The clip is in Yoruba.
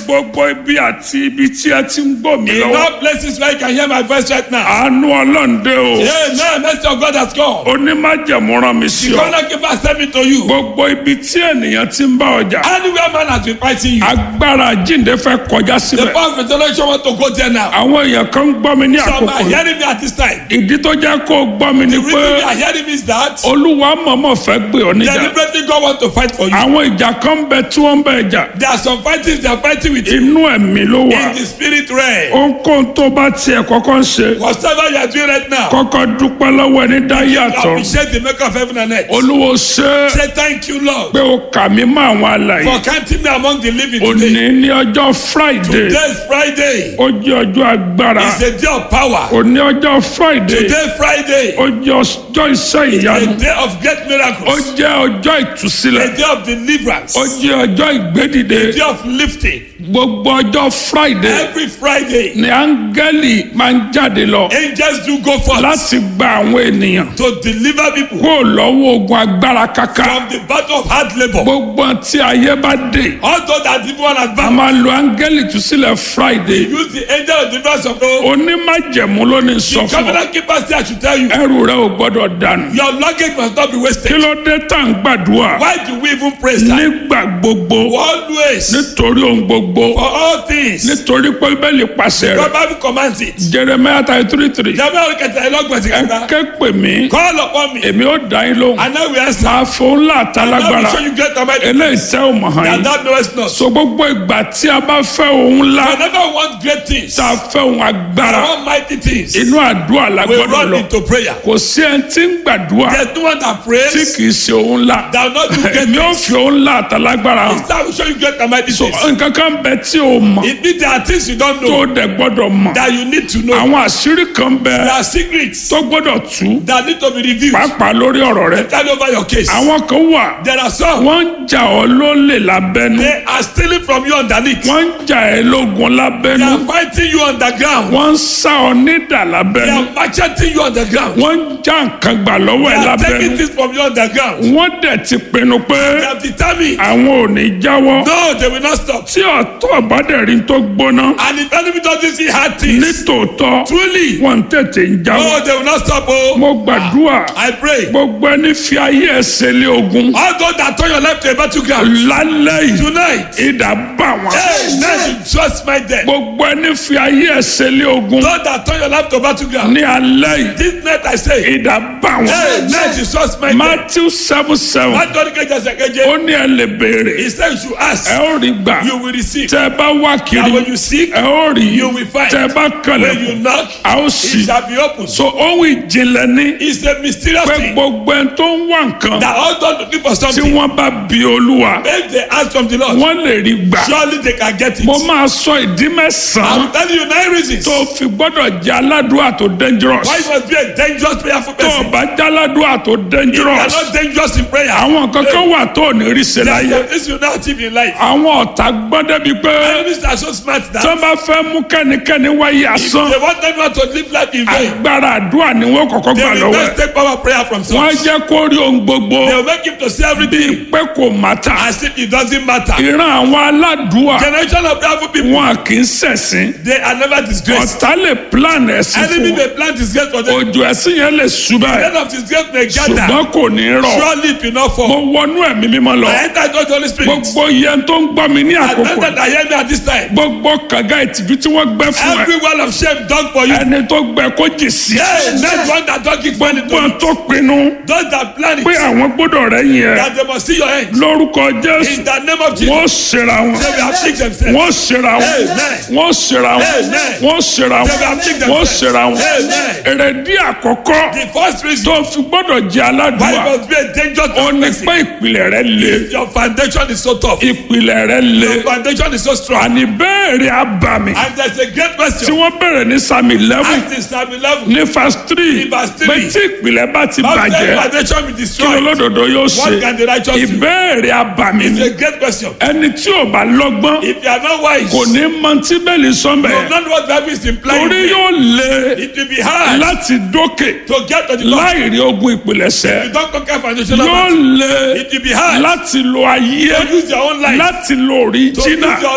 gbogbo ibi àti ibi tí ẹ ti ń gbọ́ mi In lọ́wọ́. all places where you can hear my voice right now. àánú ọlọ́ǹde o. Amen. Mercy of God has come. onímájẹ̀mú rán mi sí The ọ. corner keeper sent me to you. gbogbo ibi tí ènìyàn ti ń bá ọjà. Anywhere man has been fighting you. agbára jíǹde fẹ́ kọjá The síbẹ̀. power of resurrection want to go there now. àwọn èèyàn kan ń gbọ́ mi ní Some àkókò are yìí. hearing me at this time. ìdí tó jẹ́ kó o gbọ́ mi ni The reason pé they are hearing me is that olúwa mọ̀mọ́ fẹ́ gbé ọ níjà. deliberately God want to fight for you. àwọn ìjà kan bẹ tí wọ́n ń bẹ jà. There are some fightings they are fighting with you inú ẹ̀mí ló wà. in the spirit realm. ohunkóhun tó bá tiẹ̀ kọ́kọ́ ń ṣe. Whatever you are doing right now, kọ́kọ́ dúpẹ́ lọ́wọ́ ẹni dá yàtọ̀. appreciate the maker of heaven and earth. olúwo ṣe é Say thank you, Lord, pé o kà mí mọ́ àwọn alàyè. for counting me among the living òní today. ní ọjọ́ friday Today is Friday. ó jẹ́ ọjọ́ agbára. It's a day of power. òní ọjọ́ friday Today Friday. ó jẹ́ ọjọ́ iṣẹ́ ìyanu. A day of great ó miracles. jẹ́ ọjọ́ ìtúsílẹ̀. A day of deliverance. ó jẹ́ ọjọ́ ìgbédìde. A day of lifting. gbogbo ọjọ́ friday Every Friday, ni áńgẹ́lì máa ń jáde lọ angels do go forth láti gba àwọn ènìyàn to deliver people kó lọ́wọ́ ogun agbára kaka. from the battle of hard labor. gbogbo tí ayé bá dé Although that people are a advanced, máa lo áńgẹ́lì ìtúsílẹ̀ friday. use the angel of deliverance of God. onímájẹ̀mú ló ní sọ The fún ọ covenant keeper say I should tell you, ẹrù rẹ ò gbọ́dọ̀ dànù. your luggage must not be kí wasted. ló dé tá à ń gbàdúrà Why do we even praise that? nígbà gbogbo Always, nítorí ohun gbogbo for all things, nítorí pé bẹ́ẹ̀lì pàṣẹ God rẹ̀ Bible commands it. jeremiah thirty three three Jamiu Olukẹta ẹlọgbọ̀n ti ẹ kẹta. ké pè mí Call upon me èmi ó dá yín lóhùn and I will answer. máa fún ńlá I will àtàlágbára show you great and mighty eléyìí things tẹ́ ò mọ̀ hàn that yín thou knowest not. so gbogbo ìgbà tí a bá fẹ́ ohun ńlá Whenever we want great things, tá a fẹ́ ohun agbára I want mighty things, inú àdúrà la we gbọ́dọ̀ run lọ into prayer. kò sí ẹni tí ń gbàdúrà There's no one that tí prays kì í ṣe ohun ńlá that will not do great èmi ó things. fi ohun ńlá àtàlágbára hàn Instead, I will show you great and mighty so things. nǹkan kan bẹ tí o mọ̀ It means there are things you don't tó know o dẹ̀ gbọ́dọ̀ mọ̀ that you need to know. àwọn àṣírí kan bẹ There are secrets tó gbọ́dọ̀ tú that need to be revealed. pàápàá lórí ọ̀rọ̀ rẹ Tell over your case. àwọn kan wà There are some wọ́n ń jà ọ́ lólè lábẹ́nu they are stealing from you underneath. wọ́n ń jà ẹ́ lógun They lábẹ́nu are fighting you underground. wọ́n ń sá ọ nídà They lábẹ́nu are macheting you underground. wọ́n ń já nǹkan gbà lọ́wọ́ They ẹ are taking lábẹ́nu things from you underground. wọ́n dẹ̀ ti pinnu pé They have determined. àwọn ò ní jáwọ́ No, they will not stop. tí ọ̀tọ̀ bá dẹ̀ rí tó gbóná And if enemy doesn't see hard things, nítòótọ́ truly, wọ́n ń tètè ń jáwọ́ no, they will not stop. Oh, mo gbàdúrà I pray. gbogbo ẹni fi ayé ẹsẹ̀ lé ogun All those that turn your life to a battleground lálẹ́ yìí tonight, ìdá bá wọn. hey, let you just my death. gbogbo ẹni fi ayé ẹsẹ̀ lé ogun Those that turn your life to battleground, ní alẹ́ yìí this night I say, ìdá bá hey, wọn. let you just my death. matthew seven seven Má dọ́ni kẹjẹ sẹ́kẹ́jẹ́. ó ní ẹ lè béèrè He said you should ask, ẹ ó rí gbà you will receive. tẹ ẹ bá wá And kiri when you seek, ẹ ó rí you will find. tẹ ẹ bá when kànlẹ̀ you knock, a ó it sì. shall be opened. so ohun ìjìnlẹ̀ ní It's a mysterious pé thing gbogbo ẹni tó ń wá nǹkan that all those looking for tí something, wọ́n bá bi olúwa if they ask from the Lord, wọ́n lè rí gbà. surely they can get it. mo máa sọ ìdí mẹ́sàn-án I'm telling you nine reasons tó fi gbọ́dọ̀ jẹ́ aládùúrà tó dangerous. why you must be a dangerous prayerful tó o person. bá jẹ́ aládùúrà tó You are dangerous. not dangerous in prayer. àwọn kankan wà tó ò ní rí ṣe There are láyé. some things you not achieve in life. àwọn ọ̀tá gbọ́n débi pé Enemies are so smart tó that bá fẹ́ mú kẹ́nikẹ́ni wáyé asán they want everyone to live life in vain. agbára àdúrà ni wọ́n kọ́kọ́ They gbà will lọ́wọ́ not ẹ̀. take power prayer from wọ́n á source. jẹ́ kó rí ohun gbogbo They will make him to see everything pé kò mátà. as if it doesn't matter. ìran àwọn aládùúà Generation of prayerful people, wọn kì í ṣẹ̀sìn. they are never disgraced. ọ̀tá lè plan ẹ̀sìn Enemy fún may plant disgrace for them. òjò ẹ̀sìn yẹn lè ṣubẹ̀ End of disgrace may gather. ṣùgbọ́n kò ní rọ̀. Surely it will not mo fall. wọnú ẹ̀mí mímọ́ lọ. I enter into the Holy Spirit. gbogbo yẹn tó ń gbọ́ mi ní I àkókò enter that hear me at this time. gbogbo kànga ìtìjú tí wọ́n gbẹ́ fún ẹ Every wall of shame done for you. ẹni tó gbẹ kó jì sí. Hey, next one that don't give money to wọ́n you. tó pinnu Those that plan it, pé àwọn gbọ́dọ̀ rẹ̀ yẹn that they must see your end. lórúkọ jésù In the name of Jesus, wọ́n ṣera wọn they will afflict themselves. wọ́n ṣera wọn Amen. wọ́n ṣera wọn Amen. wọ́n ṣera wọn They will afflict wọ́n themselves. ṣera wọn Amen. èrèdí àkọ́kọ́ The first reason tó fi gbọ́dọ̀ jẹ́ why you aládùúgbà must be a dangerous ó ní person. pé ìpìlẹ̀ rẹ̀ le Your foundation is so tough. ìpìlẹ̀ rẹ̀ le Your foundation is so strong. àní bẹ́ẹ̀rẹ̀ abàmì And there's a great tí question. wọ́n bẹ̀rẹ̀ ní sami eleven Ask in Psalm 11. ní verse three Ní verse three. pé tí ìpìlẹ̀ bá ti How can bàjẹ́ foundation be kí destroyed? olódodo yóò ṣe What can the righteous do? ìbéèrè abàmì It's ni a great question. ẹni tí ò bá lọ́gbọ́n If you are not wise, kò ní mọ tí bẹ́ẹ̀lì you sọ́nbẹ̀ will not know what Bible is implying. torí yóò le It will be hard láti dókè to get to the top. láì rí ogun ìpìlẹ̀ṣẹ̀ You don't conquer foundational yóò battle. le It will be hard láti lo ayé to use your own life láti lo to use òríjínà your